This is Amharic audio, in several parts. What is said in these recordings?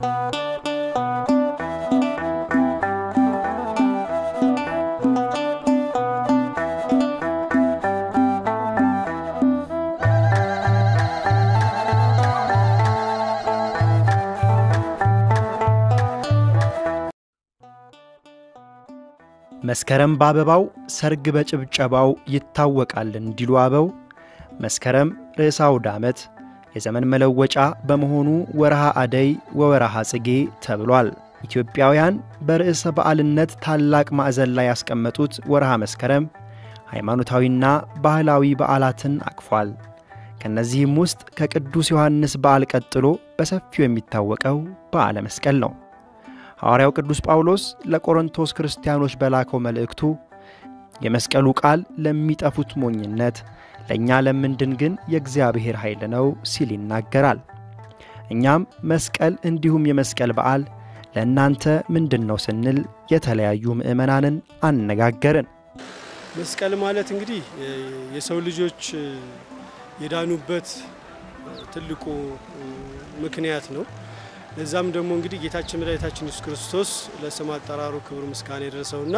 መስከረም በአበባው ሰርግ በጭብጨባው ይታወቃል እንዲሉ አበው መስከረም ርዕሰ አውደ ዓመት የዘመን መለወጫ በመሆኑ ወርሃ አደይ ወወርሃ ጽጌ ተብሏል። ኢትዮጵያውያን በርዕሰ በዓልነት ታላቅ ማዕዘን ላይ ያስቀመጡት ወርሃ መስከረም ሃይማኖታዊና ባህላዊ በዓላትን አቅፏል። ከእነዚህም ውስጥ ከቅዱስ ዮሐንስ በዓል ቀጥሎ በሰፊው የሚታወቀው በዓለ መስቀል ነው። ሐዋርያው ቅዱስ ጳውሎስ ለቆሮንቶስ ክርስቲያኖች በላከው መልእክቱ የመስቀሉ ቃል ለሚጠፉት ሞኝነት፣ ለእኛ ለምንድን ግን የእግዚአብሔር ኃይል ነው ሲል ይናገራል። እኛም መስቀል እንዲሁም የመስቀል በዓል ለእናንተ ምንድን ነው ስንል የተለያዩ ምዕመናንን አነጋገርን። መስቀል ማለት እንግዲህ የሰው ልጆች የዳኑበት ትልቁ ምክንያት ነው። ለዛም ደግሞ እንግዲህ ጌታችን መድኃኒታችን ኢየሱስ ክርስቶስ ለስም አጠራሩ ክብር ምስጋና የደረሰውና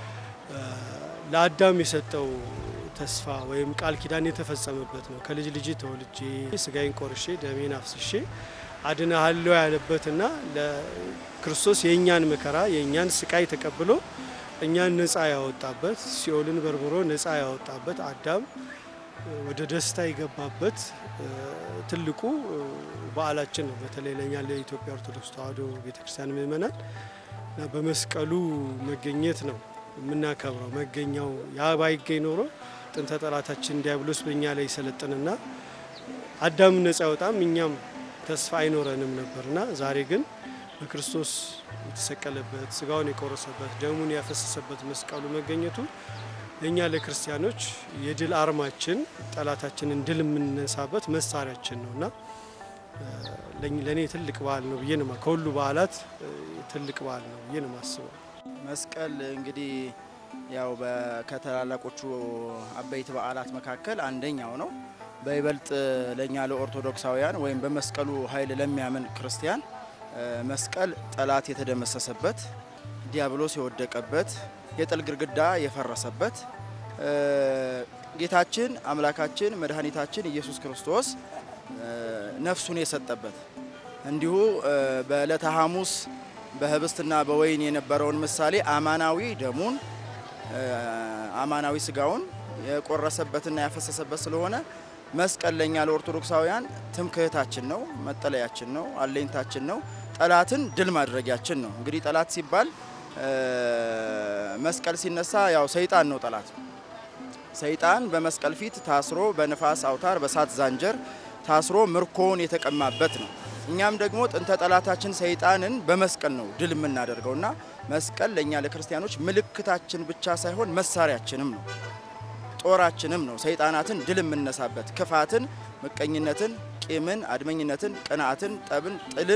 ለአዳም የሰጠው ተስፋ ወይም ቃል ኪዳን የተፈጸመበት ነው። ከልጅ ልጅ ተወልጄ ስጋዬን ቆርሼ ደሜን አፍስሼ አድናሃለሁ ያለበትና ለክርስቶስ የእኛን መከራ የእኛን ስቃይ ተቀብሎ እኛን ነፃ ያወጣበት ሲኦልን በርብሮ ነፃ ያወጣበት አዳም ወደ ደስታ የገባበት ትልቁ በዓላችን ነው። በተለይ ለእኛ ለኢትዮጵያ ኦርቶዶክስ ተዋሕዶ ቤተክርስቲያን ምእመናን በመስቀሉ መገኘት ነው የምናከብረው። መገኛው ያ ባይገኝ ኖሮ ጥንተ ጠላታችን ዲያብሎስ በእኛ ላይ ይሰለጥንና አዳም ነፃ ያወጣም እኛም ተስፋ አይኖረንም ነበርና ዛሬ ግን በክርስቶስ የተሰቀለበት ስጋውን የቆረሰበት ደሙን ያፈሰሰበት መስቀሉ መገኘቱ ለእኛ ለክርስቲያኖች የድል አርማችን ጠላታችንን ድል የምንነሳበት መሳሪያችን ነው እና ለእኔ ትልቅ በዓል ነው ብዬ ነው ከሁሉ በዓላት ትልቅ በዓል ነው ብዬ ነው የማስበው። መስቀል እንግዲህ ያው ከታላላቆቹ አበይት በዓላት መካከል አንደኛው ነው። በይበልጥ ለእኛ ለኦርቶዶክሳውያን ወይም በመስቀሉ ኃይል ለሚያምን ክርስቲያን መስቀል ጠላት የተደመሰሰበት፣ ዲያብሎስ የወደቀበት፣ የጥል ግድግዳ የፈረሰበት ጌታችን አምላካችን መድኃኒታችን ኢየሱስ ክርስቶስ ነፍሱን የሰጠበት እንዲሁ በዕለተ ሐሙስ በህብስትና በወይን የነበረውን ምሳሌ አማናዊ ደሙን አማናዊ ስጋውን የቆረሰበትና ያፈሰሰበት ስለሆነ መስቀል ለእኛ ለኦርቶዶክሳውያን ትምክህታችን ነው፣ መጠለያችን ነው፣ አለኝታችን ነው፣ ጠላትን ድል ማድረጊያችን ነው። እንግዲህ ጠላት ሲባል መስቀል ሲነሳ ያው ሰይጣን ነው ጠላት። ሰይጣን በመስቀል ፊት ታስሮ በንፋስ አውታር በሳት ዛንጀር ታስሮ ምርኮውን የተቀማበት ነው። እኛም ደግሞ ጥንተ ጠላታችን ሰይጣንን በመስቀል ነው ድል የምናደርገው እና መስቀል ለእኛ ለክርስቲያኖች ምልክታችን ብቻ ሳይሆን መሳሪያችንም ነው፣ ጦራችንም ነው። ሰይጣናትን ድል የምነሳበት ክፋትን፣ ምቀኝነትን፣ ቂምን፣ አድመኝነትን፣ ቅንዓትን፣ ጠብን፣ ጥልን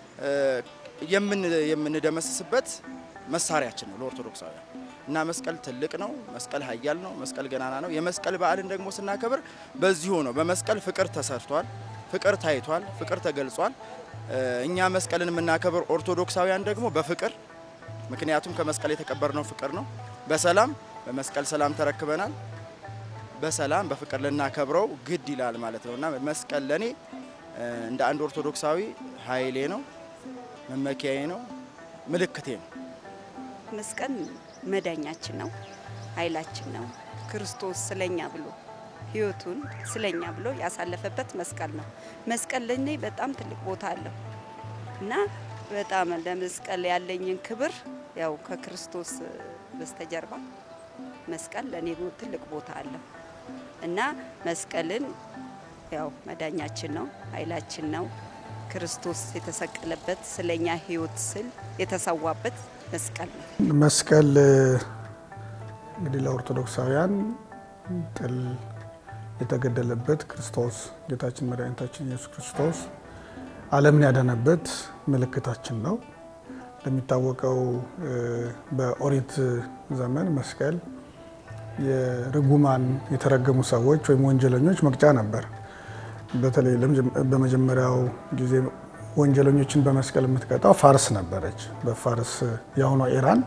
የምንደመስስበት መሳሪያችን ነው ለኦርቶዶክሳውያን እና መስቀል ትልቅ ነው። መስቀል ኃያል ነው። መስቀል ገናና ነው። የመስቀል በዓልን ደግሞ ስናከብር በዚሁ ነው። በመስቀል ፍቅር ተሰርቷል። ፍቅር ታይቷል። ፍቅር ተገልጿል። እኛ መስቀልን የምናከብር ኦርቶዶክሳውያን ደግሞ በፍቅር ምክንያቱም ከመስቀል የተቀበርነው ፍቅር ነው። በሰላም በመስቀል ሰላም ተረክበናል። በሰላም በፍቅር ልናከብረው ግድ ይላል ማለት ነው እና መስቀል ለእኔ እንደ አንድ ኦርቶዶክሳዊ ኃይሌ ነው፣ መመኪያዬ ነው፣ ምልክቴ ነው። መስቀል መዳኛችን ነው፣ ኃይላችን ነው። ክርስቶስ ስለኛ ብሎ ሕይወቱን ስለኛ ብሎ ያሳለፈበት መስቀል ነው። መስቀል ለእኔ በጣም ትልቅ ቦታ አለው እና በጣም ለመስቀል ያለኝን ክብር ያው ከክርስቶስ በስተጀርባ መስቀል ለእኔ ትልቅ ቦታ አለው እና መስቀልን ያው መዳኛችን ነው፣ ኃይላችን ነው። ክርስቶስ የተሰቀለበት ስለኛ ሕይወት ስል የተሰዋበት መስቀል ነው። መስቀል እንግዲህ ለኦርቶዶክሳውያን ጥል የተገደለበት ክርስቶስ ጌታችን መድኃኒታችን ኢየሱስ ክርስቶስ ዓለምን ያዳነበት ምልክታችን ነው። እንደሚታወቀው በኦሪት ዘመን መስቀል የርጉማን የተረገሙ ሰዎች ወይም ወንጀለኞች መቅጫ ነበር። በተለይ በመጀመሪያው ጊዜ ወንጀለኞችን በመስቀል የምትቀጣው ፋርስ ነበረች። በፋርስ የአሁኗ ኢራን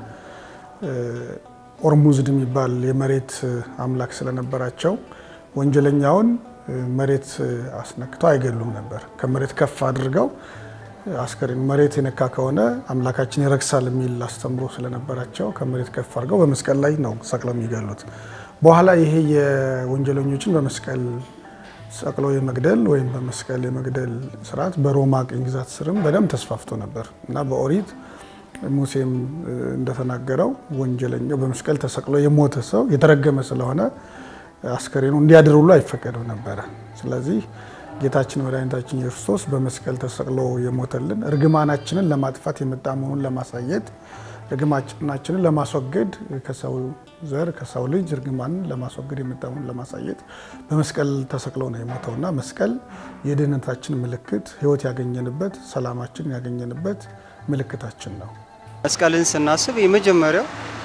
ኦርሙዝድ የሚባል የመሬት አምላክ ስለነበራቸው ወንጀለኛውን መሬት አስነክተው አይገሉም ነበር። ከመሬት ከፍ አድርገው አስከሬን መሬት የነካ ከሆነ አምላካችን ይረክሳል የሚል አስተምሮ ስለነበራቸው ከመሬት ከፍ አድርገው በመስቀል ላይ ነው ሰቅለው የሚገሉት። በኋላ ይሄ የወንጀለኞችን በመስቀል ሰቅለው የመግደል ወይም በመስቀል የመግደል ስርዓት በሮማ ቅኝ ግዛት ስርም በደንብ ተስፋፍቶ ነበር እና በኦሪት ሙሴም እንደተናገረው ወንጀለኛው በመስቀል ተሰቅሎ የሞተ ሰው የተረገመ ስለሆነ አስከሬኑ እንዲያድር ሁሉ አይፈቀደው ነበረ። ስለዚህ ጌታችን መድኃኒታችን ኢየሱስ ክርስቶስ በመስቀል ተሰቅሎ የሞተልን እርግማናችንን ለማጥፋት የመጣ መሆኑን ለማሳየት እርግማናችንን ለማስወገድ ከሰው ዘር ከሰው ልጅ እርግማንን ለማስወገድ የመጣ መሆኑን ለማሳየት በመስቀል ተሰቅሎ ነው የሞተውና መስቀል የድህነታችን ምልክት፣ ሕይወት ያገኘንበት፣ ሰላማችን ያገኘንበት ምልክታችን ነው። መስቀልን ስናስብ የመጀመሪያው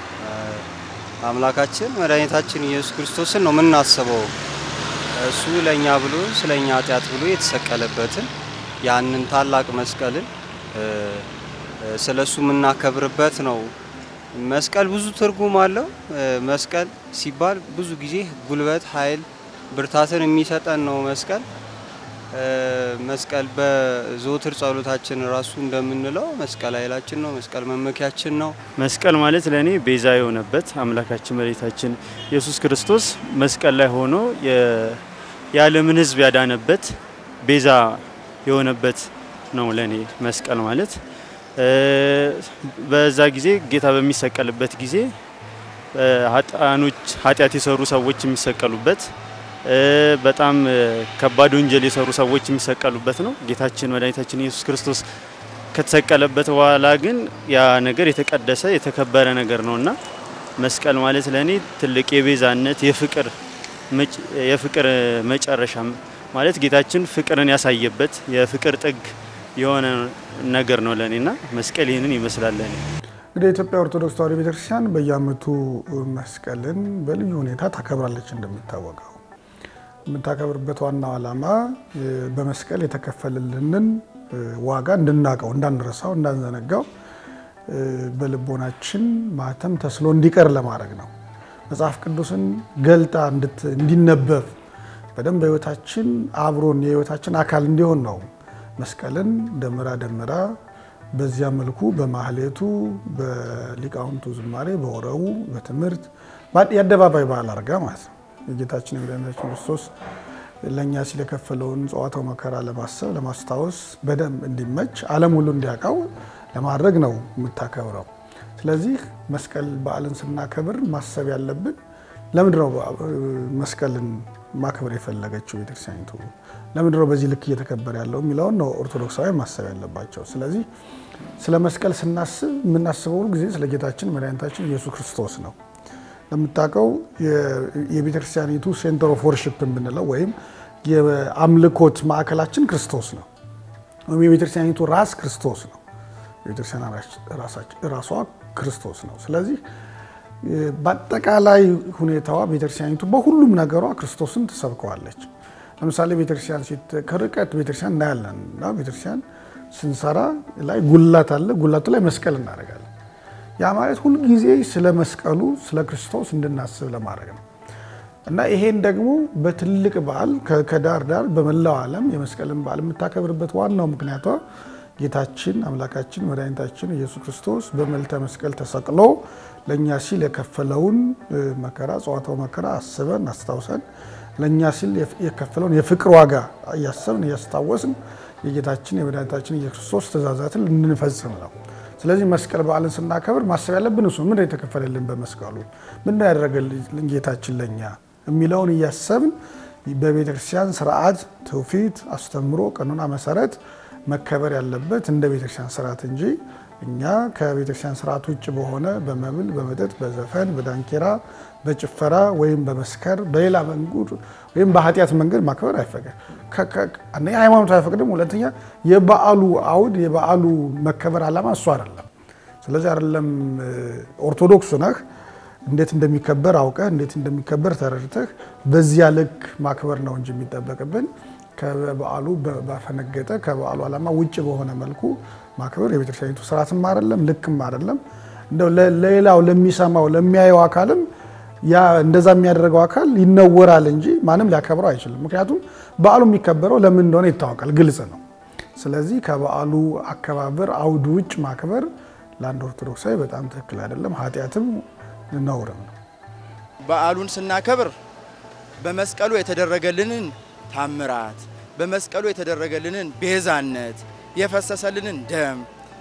አምላካችን መድኃኒታችን ኢየሱስ ክርስቶስን ነው የምናስበው። እሱ ለእኛ ብሎ ስለ እኛ ኃጢአት ብሎ የተሰቀለበትን ያንን ታላቅ መስቀልን ስለ እሱ የምናከብርበት ነው። መስቀል ብዙ ትርጉም አለው። መስቀል ሲባል ብዙ ጊዜ ጉልበት፣ ኃይል፣ ብርታትን የሚሰጠን ነው መስቀል መስቀል በዘወትር ጸሎታችን ራሱ እንደምንለው መስቀል ኃይላችን ነው። መስቀል መመኪያችን ነው። መስቀል ማለት ለእኔ ቤዛ የሆነበት አምላካችን መድኃኒታችን ኢየሱስ ክርስቶስ መስቀል ላይ ሆኖ የዓለምን ሕዝብ ያዳነበት ቤዛ የሆነበት ነው ለእኔ መስቀል ማለት። በዛ ጊዜ ጌታ በሚሰቀልበት ጊዜ ኃጥአኖች ኃጢአት የሰሩ ሰዎች የሚሰቀሉበት በጣም ከባድ ወንጀል የሰሩ ሰዎች የሚሰቀሉበት ነው። ጌታችን መድኃኒታችን ኢየሱስ ክርስቶስ ከተሰቀለበት በኋላ ግን ያ ነገር የተቀደሰ የተከበረ ነገር ነው እና መስቀል ማለት ለእኔ ትልቅ የቤዛነት የፍቅር የፍቅር መጨረሻ ማለት ጌታችን ፍቅርን ያሳየበት የፍቅር ጥግ የሆነ ነገር ነው ለእኔ እና መስቀል ይህንን ይመስላል ለእኔ። እንግዲህ የኢትዮጵያ ኦርቶዶክስ ተዋሕዶ ቤተክርስቲያን በየዓመቱ መስቀልን በልዩ ሁኔታ ታከብራለች እንደሚታወቀው የምታከብርበት ዋናው ዓላማ በመስቀል የተከፈልልንን ዋጋ እንድናቀው፣ እንዳንረሳው፣ እንዳንዘነጋው በልቦናችን ማህተም ተስሎ እንዲቀር ለማድረግ ነው። መጽሐፍ ቅዱስን ገልጣ እንዲነበብ በደንብ በሕይወታችን አብሮን የሕይወታችን አካል እንዲሆን ነው። መስቀልን ደምራ ደምራ በዚያ መልኩ በማህሌቱ በሊቃውንቱ ዝማሬ በወረቡ በትምህርት የአደባባይ በዓል አድርጋ ማለት ነው የጌታችን የመድኃኒታችን ክርስቶስ ለእኛ ሲል የከፈለውን ጽዋታው መከራ ለማሰብ ለማስታወስ በደንብ እንዲመች ዓለም ሁሉ እንዲያውቀው ለማድረግ ነው የምታከብረው። ስለዚህ መስቀል በዓልን ስናከብር ማሰብ ያለብን ለምንድን ነው መስቀልን ማክበር የፈለገችው ቤተክርስቲያኒቱ? ለምንድን ነው በዚህ ልክ እየተከበረ ያለው የሚለውን ነው ኦርቶዶክሳውያን ማሰብ ያለባቸው። ስለዚህ ስለ መስቀል ስናስብ የምናስበው ሁሉ ጊዜ ስለ ጌታችን መድኃኒታችን ኢየሱስ ክርስቶስ ነው። ለምታውቀው የቤተክርስቲያኒቱ ሴንተር ኦፍ ወርሽፕ የምንለው ወይም የአምልኮት ማዕከላችን ክርስቶስ ነው፣ ወይም የቤተክርስቲያኒቱ ራስ ክርስቶስ ነው። የቤተክርስቲያን ራሷ ክርስቶስ ነው። ስለዚህ በአጠቃላይ ሁኔታዋ ቤተክርስቲያኒቱ በሁሉም ነገሯ ክርስቶስን ትሰብከዋለች። ለምሳሌ ቤተክርስቲያን ከርቀት ቤተክርስቲያን እናያለን እና ቤተክርስቲያን ስንሰራ ላይ ጉላት አለ። ጉላቱ ላይ መስቀል እናደርጋለን። ያ ማለት ሁልጊዜ ስለ መስቀሉ ስለ ክርስቶስ እንድናስብ ለማድረግ ነው እና ይሄን ደግሞ በትልቅ በዓል ከዳር ዳር በመላው ዓለም የመስቀልን በዓል የምታከብርበት ዋናው ምክንያቷ ጌታችን አምላካችን መድኃኒታችን ኢየሱስ ክርስቶስ በመልተ መስቀል ተሰቅሎ ለእኛ ሲል የከፈለውን መከራ ጽዋታው መከራ አስበን አስታውሰን ለእኛ ሲል የከፈለውን የፍቅር ዋጋ እያሰብን እያስታወስን የጌታችን የመድኃኒታችን ኢየሱስ ክርስቶስ ትእዛዛትን እንድንፈጽም ነው። ስለዚህ መስቀል በዓልን ስናከብር ማሰብ ያለብን እሱ ምንድን የተከፈለልን በመስቀሉ ምንድን ያደረገልን ጌታችን ለእኛ የሚለውን እያሰብን በቤተክርስቲያን ስርዓት፣ ትውፊት፣ አስተምሮ፣ ቀኖና መሰረት መከበር ያለበት እንደ ቤተክርስቲያን ስርዓት እንጂ እኛ ከቤተክርስቲያን ስርዓት ውጭ በሆነ በመብል፣ በመጠጥ፣ በዘፈን፣ በዳንኪራ፣ በጭፈራ ወይም በመስከር በሌላ መንገድ ወይም በኃጢአት መንገድ ማክበር አይፈቀድ። አንደኛ ሃይማኖት አይፈቅድም። ሁለተኛ የበዓሉ አውድ የበዓሉ መከበር ዓላማ እሱ አይደለም። ስለዚህ አይደለም ኦርቶዶክስ ነህ እንዴት እንደሚከበር አውቀህ እንዴት እንደሚከበር ተረድተህ በዚያ ልክ ማክበር ነው እንጂ የሚጠበቅብን ከበዓሉ ባፈነገጠ ከበዓሉ ዓላማ ውጭ በሆነ መልኩ ማክበር የቤተክርስቲያኒቱ ስርዓትም አይደለም፣ ልክም አይደለም። እንደው ለሌላው ለሚሰማው ለሚያየው አካልም ያ እንደዛ የሚያደርገው አካል ይነወራል እንጂ ማንም ሊያከብረው አይችልም። ምክንያቱም በዓሉ የሚከበረው ለምን እንደሆነ ይታወቃል፣ ግልጽ ነው። ስለዚህ ከበዓሉ አከባበር አውድ ውጭ ማክበር ለአንድ ኦርቶዶክሳዊ በጣም ትክክል አይደለም፣ ኃጢአትም ነውርም ነው። በዓሉን ስናከብር በመስቀሉ የተደረገልንን ታምራት፣ በመስቀሉ የተደረገልንን ቤዛነት፣ የፈሰሰልንን ደም፣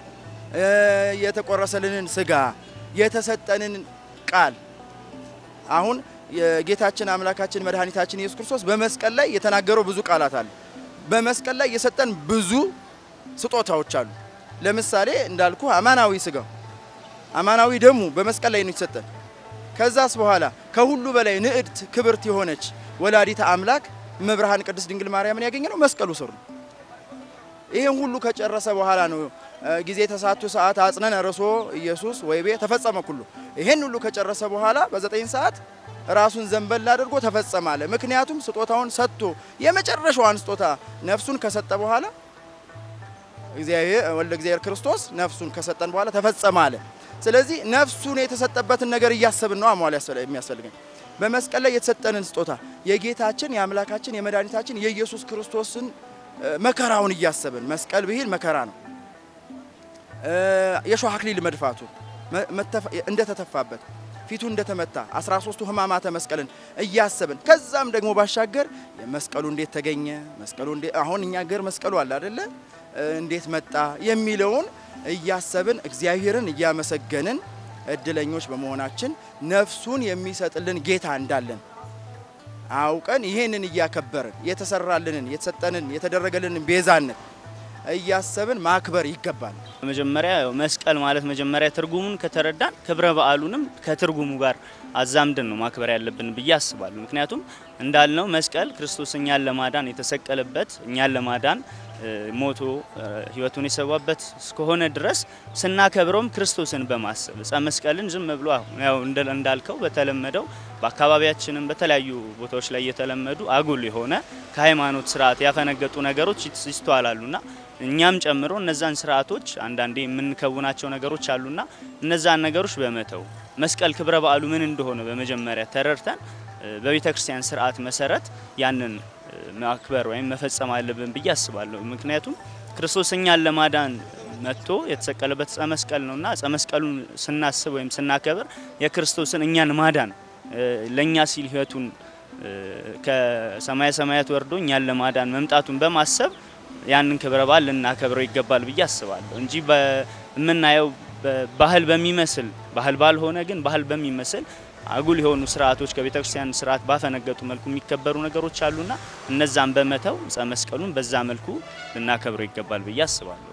የተቆረሰልንን ስጋ፣ የተሰጠንን ቃል አሁን የጌታችን አምላካችን መድኃኒታችን ኢየሱስ ክርስቶስ በመስቀል ላይ የተናገረው ብዙ ቃላት አሉ። በመስቀል ላይ የሰጠን ብዙ ስጦታዎች አሉ። ለምሳሌ እንዳልኩ አማናዊ ስጋው፣ አማናዊ ደሙ በመስቀል ላይ ነው የተሰጠን። ከዛስ በኋላ ከሁሉ በላይ ንዕድት ክብርት የሆነች ወላዲተ አምላክ መብርሃን ቅድስት ድንግል ማርያምን ያገኘነው መስቀሉ ስር ነው። ይህን ሁሉ ከጨረሰ በኋላ ነው ጊዜ ተሳቱ ሰዓት አጽነነ ርሶ ኢየሱስ ወይቤ ተፈጸመ ኩሉ። ይህን ሁሉ ከጨረሰ በኋላ በዘጠኝ ሰዓት ራሱን ዘንበል አድርጎ ተፈጸመ አለ። ምክንያቱም ስጦታውን ሰጥቶ የመጨረሻዋን ስጦታ ነፍሱን ከሰጠ በኋላ እግዚአብሔር ወልደ እግዚአብሔር ክርስቶስ ነፍሱን ከሰጠን በኋላ ተፈጸመ አለ። ስለዚህ ነፍሱን የተሰጠበትን ነገር እያሰብን ነው አሟል የሚያስፈልገን በመስቀል ላይ የተሰጠንን ስጦታ የጌታችን የአምላካችን የመድኃኒታችን የኢየሱስ ክርስቶስን መከራውን እያሰብን መስቀል ብሂል መከራ ነው። የሾህ አክሊል መድፋቱ እንደተተፋበት ፊቱ እንደተመታ 13ቱ ሕማማተ መስቀልን እያሰብን ከዛም ደግሞ ባሻገር የመስቀሉ እንዴት ተገኘ መስቀሉ አሁን እኛ ገር መስቀሉ አለ አይደለ እንዴት መጣ የሚለውን እያሰብን እግዚአብሔርን እያመሰገንን እድለኞች በመሆናችን ነፍሱን የሚሰጥልን ጌታ እንዳለን አውቀን ይሄንን እያከበርን የተሰራልንን የተሰጠንን የተደረገልንን ቤዛነት እያሰብን ማክበር ይገባል። መጀመሪያ መስቀል ማለት መጀመሪያ ትርጉሙን ከተረዳን ክብረ በዓሉንም ከትርጉሙ ጋር አዛምደን ነው ማክበር ያለብን ብዬ አስባለሁ። ምክንያቱም እንዳልነው መስቀል ክርስቶስ እኛን ለማዳን የተሰቀለበት እኛን ለማዳን ሞቶ ሕይወቱን የሰዋበት እስከሆነ ድረስ ስናከብረውም ክርስቶስን በማሰብ ዕፀ መስቀልን ዝም ብሎ ያው እንዳልከው በተለመደው በአካባቢያችንም በተለያዩ ቦታዎች ላይ የተለመዱ አጉል የሆነ ከሃይማኖት ስርዓት ያፈነገጡ ነገሮች ይስተዋላሉና እኛም ጨምሮ እነዛን ስርዓቶች አንዳንዴ የምንከውናቸው ነገሮች አሉና እነዛን ነገሮች በመተው መስቀል ክብረ በዓሉ ምን እንደሆነ በመጀመሪያ ተረድተን በቤተ ክርስቲያን ስርዓት መሰረት ያንን ማክበር ወይም መፈጸም አለብን ብዬ አስባለሁ። ምክንያቱም ክርስቶስ እኛን ለማዳን መጥቶ የተሰቀለበት ዕፀ መስቀል ነውና ዕፀ መስቀሉን ስናስብ ወይም ስናከብር የክርስቶስን እኛን ማዳን ለእኛ ሲል ሕይወቱን ከሰማየ ሰማያት ወርዶ እኛን ለማዳን መምጣቱን በማሰብ ያንን ክብረ በዓል ልናከብረው ይገባል ብዬ አስባለሁ እንጂ የምናየው ባህል በሚመስል ባህል ባልሆነ ግን ባህል በሚመስል አጉል የሆኑ ስርዓቶች ከቤተ ክርስቲያን ስርዓት ባፈነገጡ መልኩ የሚከበሩ ነገሮች አሉና እነዛን በመተው ዕፀ መስቀሉን በዛ መልኩ ልናከብረው ይገባል ብዬ አስባለሁ።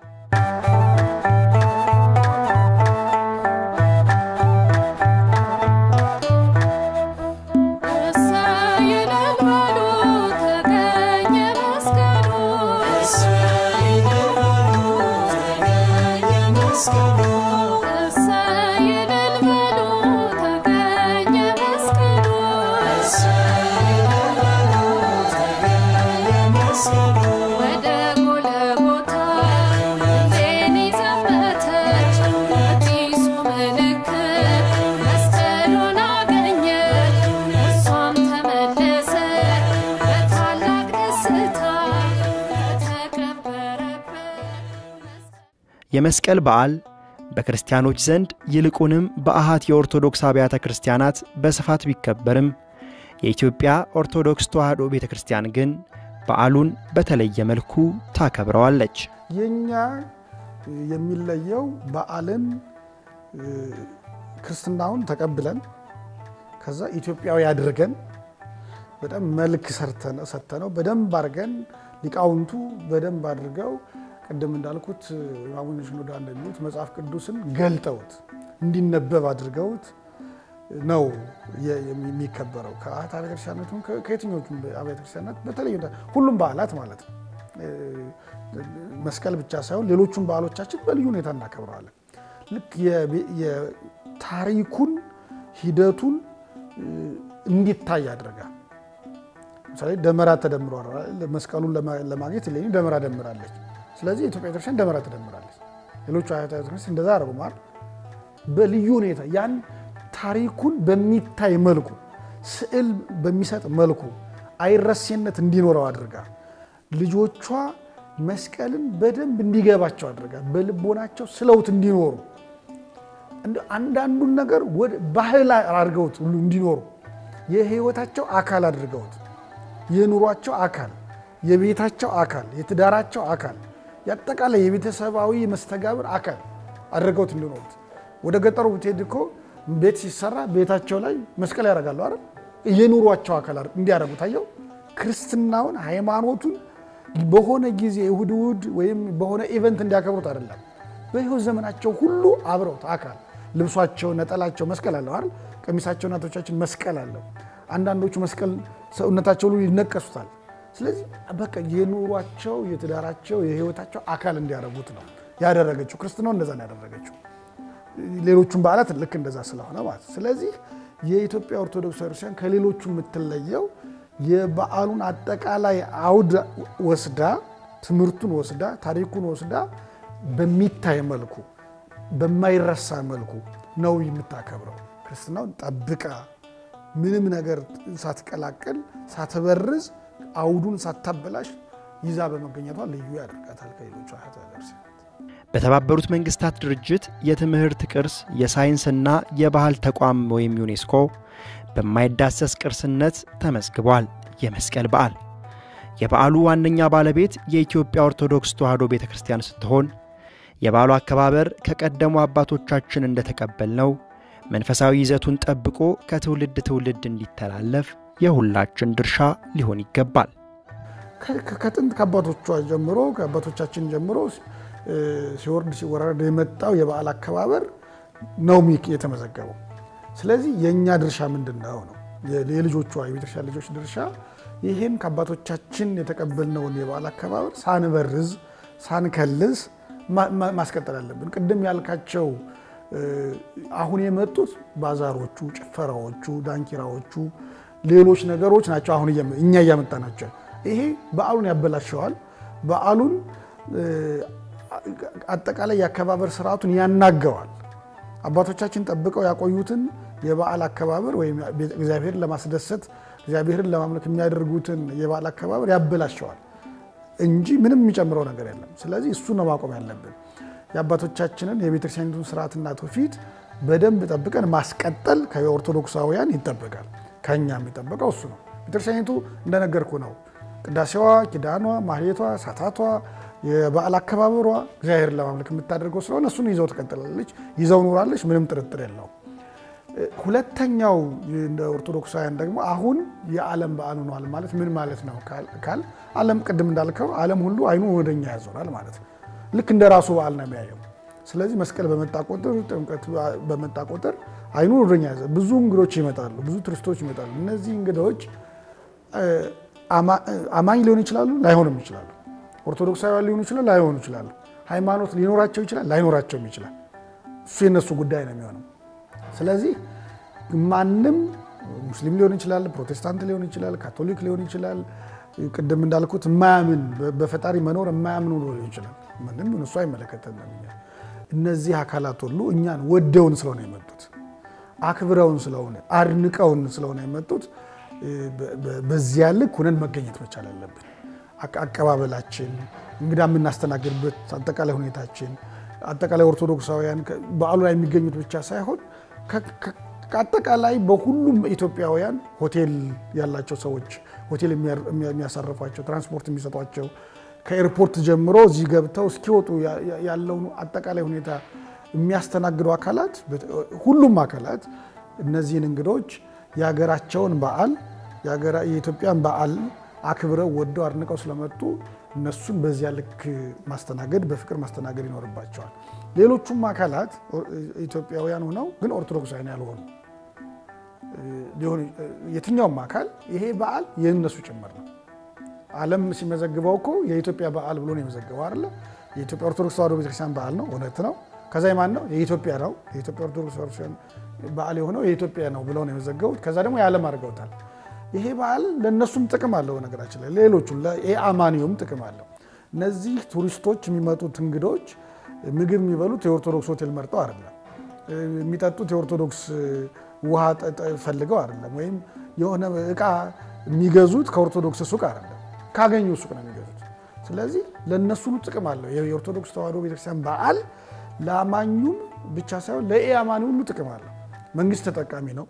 የመስቀል በዓል በክርስቲያኖች ዘንድ ይልቁንም በአሃት የኦርቶዶክስ አብያተ ክርስቲያናት በስፋት ቢከበርም የኢትዮጵያ ኦርቶዶክስ ተዋሕዶ ቤተ ክርስቲያን ግን በዓሉን በተለየ መልኩ ታከብረዋለች። የኛ የሚለየው በዓልን ክርስትናውን ተቀብለን ከዛ ኢትዮጵያዊ አድርገን በጣም መልክ ሰጥተነው በደንብ አድርገን ሊቃውንቱ በደንብ አድርገው ቅድም እንዳልኩት አቡነ ሽኖዳ እንደሚሉት መጽሐፍ ቅዱስን ገልጠውት እንዲነበብ አድርገውት ነው የሚከበረው። ከአት አብያተ ክርስቲያናት ከየትኞቹም አብያተ ክርስቲያናት በተለይ ሁሉም በዓላት ማለት ነው። መስቀል ብቻ ሳይሆን ሌሎቹም በዓሎቻችን በልዩ ሁኔታ እናከብረዋለን። ልክ የታሪኩን ሂደቱን እንዲታይ ያደርጋል። ለምሳሌ ደመራ ተደምሯል። መስቀሉን ለማግኘት እሌኒ ደመራ ደምራለች። ስለዚህ የኢትዮጵያ ቤተክርስቲያን ደመራ ትደምራለች። ሌሎቹ አብያተ ቤተክርስቲያን እንደዛ አድርገዋል። በልዩ ሁኔታ ያን ታሪኩን በሚታይ መልኩ ስዕል በሚሰጥ መልኩ አይረሴነት እንዲኖረው አድርጋ ልጆቿ መስቀልን በደንብ እንዲገባቸው አድርጋ በልቦናቸው ስለውት እንዲኖሩ አንዳንዱን ነገር ወደ ባህል አድርገውት ሁሉ እንዲኖሩ የህይወታቸው አካል አድርገውት የኑሯቸው አካል፣ የቤታቸው አካል፣ የትዳራቸው አካል፣ የአጠቃላይ የቤተሰባዊ መስተጋብር አካል አድርገውት እንዲኖሩት። ወደ ገጠሩ ብትሄድ እኮ ቤት ሲሰራ ቤታቸው ላይ መስቀል ያደርጋሉ አይደል? የኑሯቸው አካል እንዲያደርጉ ታየው። ክርስትናውን ሃይማኖቱን በሆነ ጊዜ እሁድ እሁድ ወይም በሆነ ኢቨንት እንዲያከብሩት አይደለም። በህይወት ዘመናቸው ሁሉ አብረውት አካል ልብሷቸው፣ ነጠላቸው መስቀል አለው አይደል? ቀሚሳቸው እናቶቻችን መስቀል አለው። አንዳንዶቹ መስቀል ሰውነታቸው ሁሉ ይነቀሱታል። ስለዚህ በቃ የኑሯቸው የትዳራቸው የህይወታቸው አካል እንዲያደርጉት ነው ያደረገችው። ክርስትናው እንደዛ ነው ያደረገችው። ሌሎቹም በዓላት ልክ እንደዛ ስለሆነ ማለት ስለዚህ የኢትዮጵያ ኦርቶዶክስ ቤተክርስቲያን ከሌሎቹ የምትለየው የበዓሉን አጠቃላይ አውድ ወስዳ ትምህርቱን ወስዳ ታሪኩን ወስዳ በሚታይ መልኩ በማይረሳ መልኩ ነው የምታከብረው። ክርስትናውን ጠብቃ ምንም ነገር ሳትቀላቅል ሳትበርዝ አውዱን ሳታበላሽ ይዛ በመገኘቷ ልዩ ያደርጋታል ከሌሎቹ አብያተ ክርስቲያናት። በተባበሩት መንግስታት ድርጅት የትምህርት ቅርስ የሳይንስና የባህል ተቋም ወይም ዩኔስኮ በማይዳሰስ ቅርስነት ተመዝግቧል። የመስቀል በዓል የበዓሉ ዋነኛ ባለቤት የኢትዮጵያ ኦርቶዶክስ ተዋሕዶ ቤተ ክርስቲያን ስትሆን የበዓሉ አከባበር ከቀደሙ አባቶቻችን እንደተቀበልነው መንፈሳዊ ይዘቱን ጠብቆ ከትውልድ ትውልድ እንዲተላለፍ የሁላችን ድርሻ ሊሆን ይገባል። ከጥንት ከአባቶቿ ጀምሮ ከአባቶቻችን ጀምሮ ሲወርድ ሲወረድ የመጣው የበዓል አከባበር ነው የተመዘገበው። ስለዚህ የእኛ ድርሻ ምንድን ነው ነው የልጆቿ የቤተክርስቲያን ልጆች ድርሻ ይህን ከአባቶቻችን የተቀበልነውን የበዓል አከባበር ሳንበርዝ ሳንከልስ ማስቀጠል አለብን። ቅድም ያልካቸው አሁን የመጡት ባዛሮቹ፣ ጭፈራዎቹ፣ ዳንኪራዎቹ፣ ሌሎች ነገሮች ናቸው። አሁን እኛ እያመጣ ናቸው። ይሄ በዓሉን ያበላሸዋል። በዓሉን አጠቃላይ የአከባበር ስርዓቱን ያናገዋል። አባቶቻችን ጠብቀው ያቆዩትን የበዓል አከባበር ወይም እግዚአብሔርን ለማስደሰት እግዚአብሔርን ለማምለክ የሚያደርጉትን የበዓል አከባበር ያበላሸዋል እንጂ ምንም የሚጨምረው ነገር የለም። ስለዚህ እሱ ነው ማቆም ያለብን። የአባቶቻችንን የቤተክርስቲያኒቱን ስርዓትና ትውፊት በደንብ ጠብቀን ማስቀጠል ከኦርቶዶክሳውያን ይጠበቃል። ከኛ የሚጠበቀው እሱ ነው። ቤተክርስቲያኒቱ እንደነገርኩ ነው። ቅዳሴዋ፣ ኪዳኗ፣ ማህሌቷ፣ ሳታቷ፣ የበዓል አከባበሯ እግዚአብሔርን ለማምለክ የምታደርገው ስለሆነ እሱን ይዘው ትቀጥላለች፣ ይዘው ኑራለች። ምንም ጥርጥር የለው። ሁለተኛው እንደ ኦርቶዶክሳውያን ደግሞ አሁን የዓለም በዓል ሆኗል ማለት ምን ማለት ነው ካል ዓለም ቅድም እንዳልከው ዓለም ሁሉ አይኑ ወደኛ ያዞራል ማለት ነው። ልክ እንደ ራሱ በዓል ነው የሚያየው። ስለዚህ መስቀል በመጣ ቁጥር፣ ጥምቀት በመጣ ቁጥር አይኑ ወደኛ ያዘ። ብዙ እንግዶች ይመጣሉ፣ ብዙ ቱሪስቶች ይመጣሉ። እነዚህ እንግዶች አማኝ ሊሆኑ ይችላሉ፣ ላይሆንም ይችላሉ። ኦርቶዶክሳውያን ሊሆኑ ይችላሉ፣ ላይሆኑ ይችላሉ። ሃይማኖት ሊኖራቸው ይችላል፣ ላይኖራቸውም ይችላል። እሱ የነሱ ጉዳይ ነው የሚሆነው። ስለዚህ ማንም ሙስሊም ሊሆን ይችላል፣ ፕሮቴስታንት ሊሆን ይችላል፣ ካቶሊክ ሊሆን ይችላል። ቅድም እንዳልኩት የማያምን በፈጣሪ መኖር የማያምን ሊሆን ይችላል። ምንም እሱ አይመለከተንም። እነዚህ አካላት ሁሉ እኛን ወደውን ስለሆነ የመጡት አክብረውን ስለሆነ አድንቀውን ስለሆነ የመጡት በዚያ ልክ ሁነን መገኘት መቻል አለብን። አቀባበላችን፣ እንግዳ የምናስተናግድበት አጠቃላይ ሁኔታችን አጠቃላይ ኦርቶዶክሳውያን በዓሉ ላይ የሚገኙት ብቻ ሳይሆን ከአጠቃላይ በሁሉም ኢትዮጵያውያን ሆቴል ያላቸው ሰዎች ሆቴል የሚያሳርፏቸው ትራንስፖርት የሚሰጧቸው ከኤርፖርት ጀምሮ እዚህ ገብተው እስኪወጡ ያለውን አጠቃላይ ሁኔታ የሚያስተናግዱ አካላት ሁሉም አካላት እነዚህን እንግዶች የሀገራቸውን በዓል የኢትዮጵያን በዓል አክብረው ወደው አድንቀው ስለመጡ እነሱን በዚያ ልክ ማስተናገድ በፍቅር ማስተናገድ ይኖርባቸዋል። ሌሎቹም አካላት ኢትዮጵያውያን ሆነው ግን ኦርቶዶክሳውያን ያልሆኑ የትኛውም አካል ይሄ በዓል የእነሱ ጭምር ነው። ዓለም ሲመዘግበው እኮ የኢትዮጵያ በዓል ብሎ ነው የመዘገበው አይደለ? የኢትዮጵያ ኦርቶዶክስ ተዋሕዶ ቤተክርስቲያን በዓል ነው፣ እውነት ነው። ከዛ የማን ነው? የኢትዮጵያ ነው። የኢትዮጵያ ኦርቶዶክስ ቤተክርስቲያን በዓል የሆነው የኢትዮጵያ ነው ብለው ነው የመዘገቡት። ከዛ ደግሞ የዓለም አድርገውታል። ይሄ በዓል ለእነሱም ጥቅም አለው። ነገራችን ላይ ሌሎቹ ለአማኒውም ጥቅም አለው። እነዚህ ቱሪስቶች የሚመጡት እንግዶች ምግብ የሚበሉት የኦርቶዶክስ ሆቴል መርጠው አይደለም። የሚጠጡት የኦርቶዶክስ ውሃ ፈልገው አይደለም። ወይም የሆነ እቃ የሚገዙት ከኦርቶዶክስ ሱቅ አይደለም፣ ካገኙ ሱቅ ነው የሚገዙት። ስለዚህ ለእነሱ ሁሉ ጥቅም አለው። የኦርቶዶክስ ተዋሕዶ ቤተክርስቲያን በዓል ለአማኙም ብቻ ሳይሆን ለኢአማኒ ሁሉ ጥቅም አለው። መንግስት ተጠቃሚ ነው።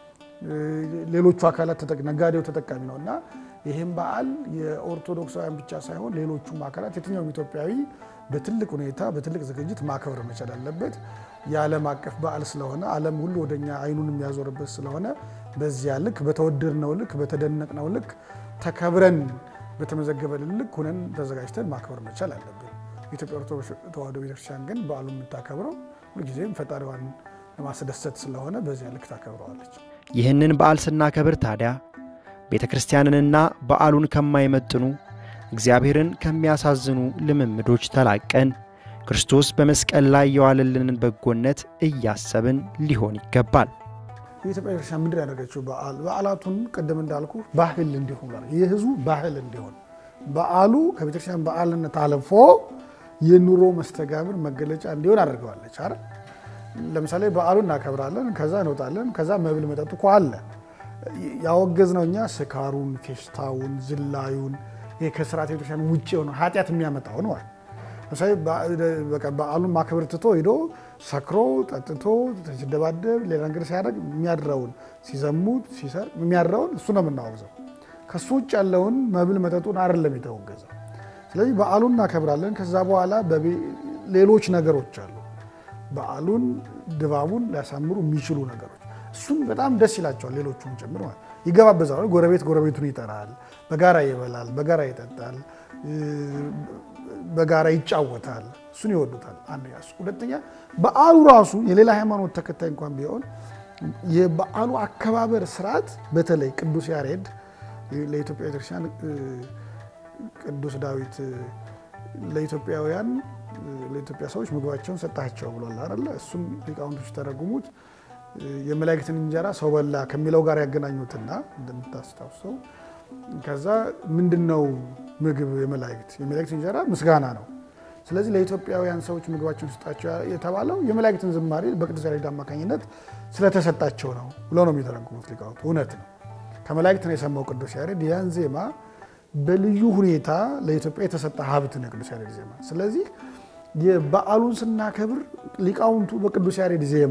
ሌሎቹ አካላት ነጋዴው ተጠቃሚ ነው እና ይህም በዓል የኦርቶዶክሳውያን ብቻ ሳይሆን ሌሎቹም አካላት የትኛውም ኢትዮጵያዊ በትልቅ ሁኔታ በትልቅ ዝግጅት ማክበር መቻል አለበት። የዓለም አቀፍ በዓል ስለሆነ ዓለም ሁሉ ወደኛ አይኑን የሚያዞርበት ስለሆነ በዚያ ልክ በተወደድነው ልክ በተደነቅነው ልክ ተከብረን በተመዘገበልን ልክ ሁነን ተዘጋጅተን ማክበር መቻል አለብን። የኢትዮጵያ ኦርቶዶክስ ተዋሕዶ ቤተክርስቲያን ግን በዓሉን የምታከብረው ሁልጊዜም ፈጣሪዋን ለማስደሰት ስለሆነ በዚያ ልክ ታከብረዋለች። ይህንን በዓል ስናከብር ታዲያ ቤተ ክርስቲያንንና በዓሉን ከማይመጥኑ እግዚአብሔርን ከሚያሳዝኑ ልምምዶች ተላቀን ክርስቶስ በመስቀል ላይ የዋለልንን በጎነት እያሰብን ሊሆን ይገባል። የኢትዮጵያ ቤተክርስቲያን ምንድን ያደረገችው በዓል በዓላቱን ቅድም እንዳልኩ ባህል እንዲሆን የህዝቡ ባህል እንዲሆን በዓሉ ከቤተክርስቲያን በዓልነት አልፎ የኑሮ መስተጋብር መገለጫ እንዲሆን አድርገዋለች አይደል? ለምሳሌ በዓሉን እናከብራለን፣ ከዛ እንወጣለን፣ ከዛ መብል መጠጡ እኮ አለ። ያወገዝነው እኛ ስካሩን፣ ፌሽታውን፣ ዝላዩን ይሄ ከስርዓት ቤተክርስቲያን ውጭ የሆነ ኃጢአት የሚያመጣው ነው። ለምሳሌ በዓሉን ማክበር ትቶ ሄዶ ሰክሮ ጠጥቶ ሲደባደብ ሌላ ነገር ሲያደርግ የሚያድረውን ሲዘሙት ሲሰርቅ የሚያድረውን እሱ ነው የምናወግዘው። ከሱ ውጭ ያለውን መብል መጠጡን አይደለም የተወገዘው። ስለዚህ በዓሉን እናከብራለን። ከዛ በኋላ ሌሎች ነገሮች አሉ በዓሉን ድባቡን ሊያሳምሩ የሚችሉ ነገሮች እሱም በጣም ደስ ይላቸዋል። ሌሎቹም ጭምር ማለት ይገባበዛል። ጎረቤት ጎረቤቱን ይጠራል፣ በጋራ ይበላል፣ በጋራ ይጠጣል፣ በጋራ ይጫወታል። እሱን ይወዱታል። አንደኛ እሱ። ሁለተኛ በዓሉ ራሱ የሌላ ሃይማኖት ተከታይ እንኳን ቢሆን የበዓሉ አከባበር ስርዓት በተለይ ቅዱስ ያሬድ ለኢትዮጵያ ቤተክርስቲያን ቅዱስ ዳዊት ለኢትዮጵያውያን ለኢትዮጵያ ሰዎች ምግባቸውን ሰጣቸው ብሏል አይደለ? እሱም ሊቃውንቶች ተረጉሙት የመላእክትን እንጀራ ሰው በላ ከሚለው ጋር ያገናኙትና እንደምታስታውሰው ከዛ ምንድን ነው ምግብ የመላእክት የመላእክት እንጀራ ምስጋና ነው። ስለዚህ ለኢትዮጵያውያን ሰዎች ምግባቸውን ሰጣቸው የተባለው የመላእክትን ዝማሬ በቅዱስ ያሬድ አማካኝነት ስለተሰጣቸው ነው ብለው ነው የሚተረጉሙት ሊቃውንት። እውነት ነው። ከመላእክት ነው የሰማው ቅዱስ ያሬድ ያን ዜማ በልዩ ሁኔታ ለኢትዮጵያ የተሰጠ ሀብት ነው ቅዱስ ያሬድ ዜማ። ስለዚህ የበዓሉን ስናከብር ሊቃውንቱ በቅዱስ ያሬድ ዜማ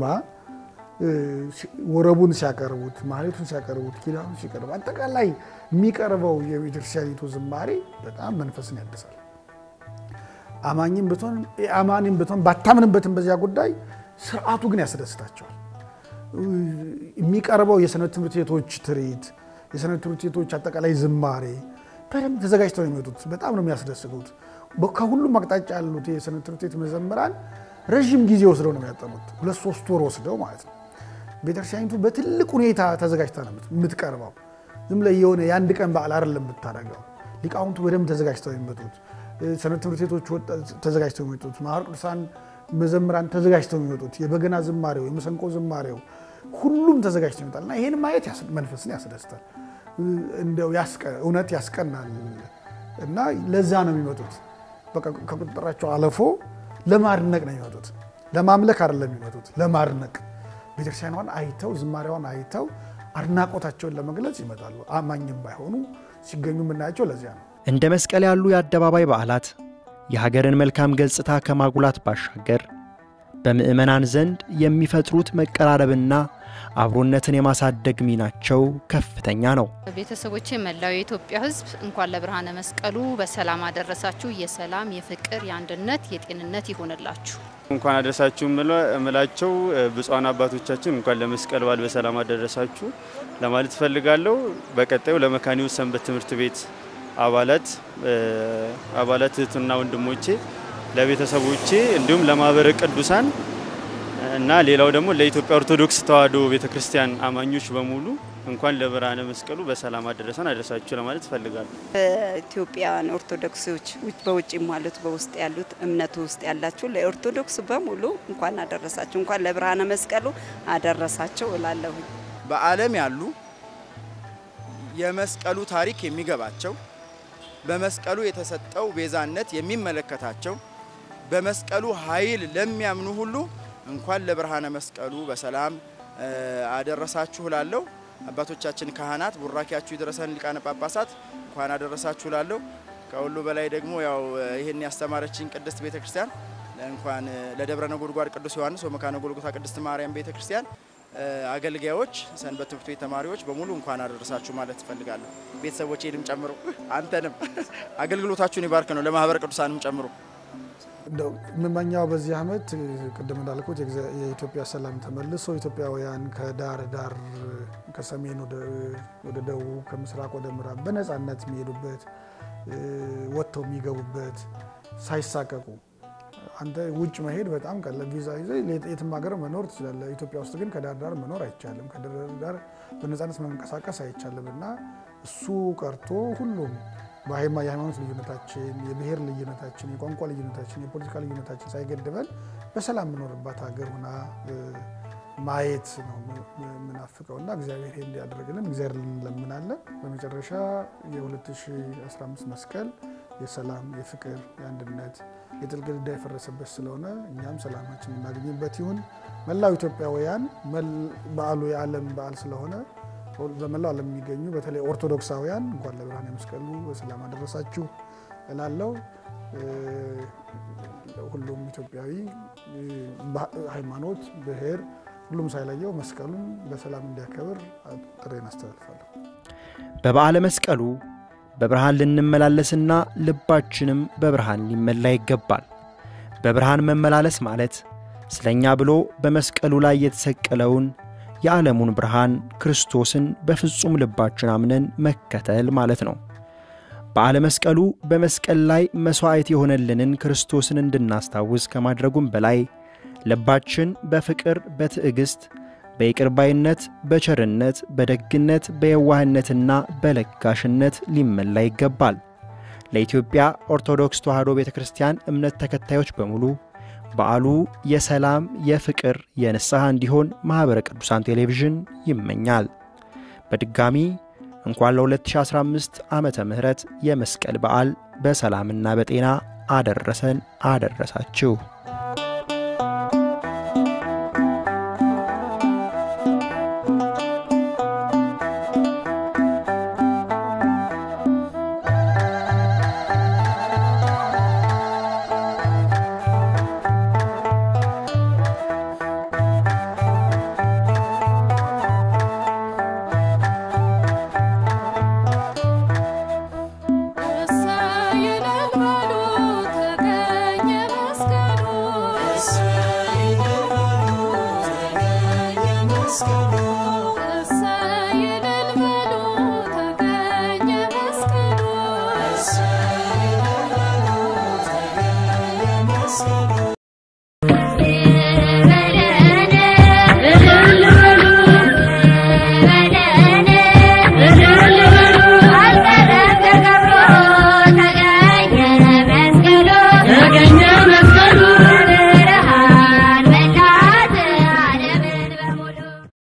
ወረቡን ሲያቀርቡት፣ ማህሌቱን ሲያቀርቡት፣ ኪዳኑን ሲቀርቡ አጠቃላይ የሚቀርበው የቤተክርስቲያኒቱ ዝማሬ በጣም መንፈስን ያድሳል። አማኝም ብትሆን አማኒም ብትሆን ባታምንበትም በዚያ ጉዳይ ስርዓቱ ግን ያስደስታቸዋል። የሚቀርበው የሰንበት ትምህርት ቤቶች ትርኢት፣ የሰንበት ትምህርት ቤቶች አጠቃላይ ዝማሬ በደንብ ተዘጋጅተው ነው የሚመጡት። በጣም ነው የሚያስደስቱት። ከሁሉም አቅጣጫ ያሉት የሰንበት ትምህርት ቤት መዘምራን ረዥም ጊዜ ወስደው ነው የሚያጠኑት፣ ሁለት ሶስት ወር ወስደው ማለት ነው። ቤተክርስቲያኒቱ በትልቅ ሁኔታ ተዘጋጅታ ነው የምትቀርበው። ዝም ላይ የሆነ የአንድ ቀን በዓል አይደለም የምታደርገው። ሊቃውንቱ በደንብ ተዘጋጅተው የሚመጡት፣ ሰንበት ትምህርት ቤቶች ተዘጋጅተው የሚመጡት፣ ማኅበረ ቅዱሳን መዘምራን ተዘጋጅተው የሚመጡት፣ የበገና ዝማሬው፣ የመሰንቆ ዝማሬው ሁሉም ተዘጋጅተው ይመጣል እና ይህን ማየት መንፈስን ያስደስታል። እንደው እውነት ያስቀናል እና ለዛ ነው የሚመጡት። በቃ ከቁጥጥራቸው አለፎ ለማድነቅ ነው የሚመጡት። ለማምለክ አይደለም የሚመጡት፣ ለማድነቅ ቤተክርስቲያኗን አይተው ዝማሬዋን አይተው አድናቆታቸውን ለመግለጽ ይመጣሉ። አማኝም ባይሆኑ ሲገኙ የምናያቸው ለዚያ ነው። እንደ መስቀል ያሉ የአደባባይ በዓላት የሀገርን መልካም ገጽታ ከማጉላት ባሻገር በምዕመናን ዘንድ የሚፈጥሩት መቀራረብና አብሮነትን የማሳደግ ሚናቸው ከፍተኛ ነው። ቤተሰቦቼ፣ መላው የኢትዮጵያ ሕዝብ እንኳን ለብርሃነ መስቀሉ በሰላም አደረሳችሁ። የሰላም፣ የፍቅር፣ የአንድነት፣ የጤንነት ይሆንላችሁ። እንኳን አደረሳችሁ እምላቸው ብፁዓን አባቶቻችን እንኳን ለመስቀል በዓል በሰላም አደረሳችሁ ለማለት እፈልጋለሁ። በቀጣዩ ለመካኒው ሰንበት ትምህርት ቤት አባላት አባላት እህትና ወንድሞቼ፣ ለቤተሰቦቼ እንዲሁም ለማህበረ ቅዱሳን እና ሌላው ደግሞ ለኢትዮጵያ ኦርቶዶክስ ተዋሕዶ ቤተክርስቲያን አማኞች በሙሉ እንኳን ለብርሃነ መስቀሉ በሰላም አደረሰን አደረሳችሁ ለማለት እፈልጋለሁ። ኢትዮጵያውያን ኦርቶዶክሶች በውጭም ማለት በውስጥ ያሉት እምነቱ ውስጥ ያላችሁ ለኦርቶዶክስ በሙሉ እንኳን አደረሳችሁ፣ እንኳን ለብርሃነ መስቀሉ አደረሳቸው እላለሁ። በዓለም ያሉ የመስቀሉ ታሪክ የሚገባቸው በመስቀሉ የተሰጠው ቤዛነት የሚመለከታቸው በመስቀሉ ኃይል ለሚያምኑ ሁሉ እንኳን ለብርሃነ መስቀሉ በሰላም አደረሳችሁ ላለው አባቶቻችን ካህናት ቡራኪያችሁ ይድረሰን፣ ሊቃነ ጳጳሳት እንኳን አደረሳችሁ ላለው ከሁሉ በላይ ደግሞ ያው ይህን ያስተማረችን ቅድስት ቤተ ክርስቲያን እንኳን ለደብረ ነጎድጓድ ቅዱስ ዮሐንስ ወመካነ ጎልጎታ ቅድስት ማርያም ቤተ ክርስቲያን አገልጋዮች፣ ሰንበት ትምህርት ቤት ተማሪዎች በሙሉ እንኳን አደረሳችሁ ማለት እፈልጋለሁ። ቤተሰቦቼንም ጨምሮ አንተንም አገልግሎታችሁን ይባርክ ነው ለማህበረ ቅዱሳንም ጨምሮ እንደው የምመኛው በዚህ ዓመት ቅድም እንዳልኩት የኢትዮጵያ ሰላም ተመልሶ ኢትዮጵያውያን ከዳር ዳር ከሰሜን ወደ ደቡብ ከምስራቅ ወደ ምዕራብ በነፃነት የሚሄዱበት ወጥተው የሚገቡበት ሳይሳቀቁ አንተ ውጭ መሄድ በጣም ቀላል ቪዛ ይዘህ የትም ሀገር መኖር ትችላለህ። ኢትዮጵያ ውስጥ ግን ከዳር ዳር መኖር አይቻልም። ከዳር ዳር በነፃነት መንቀሳቀስ አይቻልም እና እሱ ቀርቶ ሁሉም የሃይማኖት ልዩነታችን፣ የብሔር ልዩነታችን፣ የቋንቋ ልዩነታችን፣ የፖለቲካ ልዩነታችን ሳይገድበን በሰላም የምኖርባት ሀገር ሆና ማየት ነው የምናፍቀው እና እግዚአብሔር ይሄ እንዲያደርግልን እግዚአብሔር እንለምናለን። በመጨረሻ የ2015 መስቀል የሰላም፣ የፍቅር፣ የአንድነት የጥል ግድግዳ የፈረሰበት ስለሆነ እኛም ሰላማችን እናገኝበት ይሁን። መላው ኢትዮጵያውያን በዓሉ የዓለም በዓል ስለሆነ በመላው ዓለም የሚገኙ በተለይ ኦርቶዶክሳውያን እንኳን ለብርሃነ መስቀሉ በሰላም አደረሳችሁ እላለሁ። ሁሉም ኢትዮጵያዊ ሃይማኖት፣ ብሔር፣ ሁሉም ሳይለየው መስቀሉን በሰላም እንዲያከብር ጥሬን አስተላልፋለሁ። በበዓለ መስቀሉ በብርሃን ልንመላለስና ልባችንም በብርሃን ሊመላ ይገባል። በብርሃን መመላለስ ማለት ስለኛ ብሎ በመስቀሉ ላይ የተሰቀለውን የዓለሙን ብርሃን ክርስቶስን በፍጹም ልባችን አምነን መከተል ማለት ነው። በዓለ መስቀሉ በመስቀል ላይ መሥዋዕት የሆነልንን ክርስቶስን እንድናስታውስ ከማድረጉም በላይ ልባችን በፍቅር፣ በትዕግሥት፣ በይቅርባይነት፣ በቸርነት፣ በደግነት፣ በየዋህነትና በለጋሽነት ሊመላ ይገባል። ለኢትዮጵያ ኦርቶዶክስ ተዋሕዶ ቤተ ክርስቲያን እምነት ተከታዮች በሙሉ በዓሉ የሰላም፣ የፍቅር፣ የንስሐ እንዲሆን ማኅበረ ቅዱሳን ቴሌቪዥን ይመኛል። በድጋሚ እንኳን ለ2015 ዓመተ ምህረት የመስቀል በዓል በሰላምና በጤና አደረሰን አደረሳችሁ። Thank you.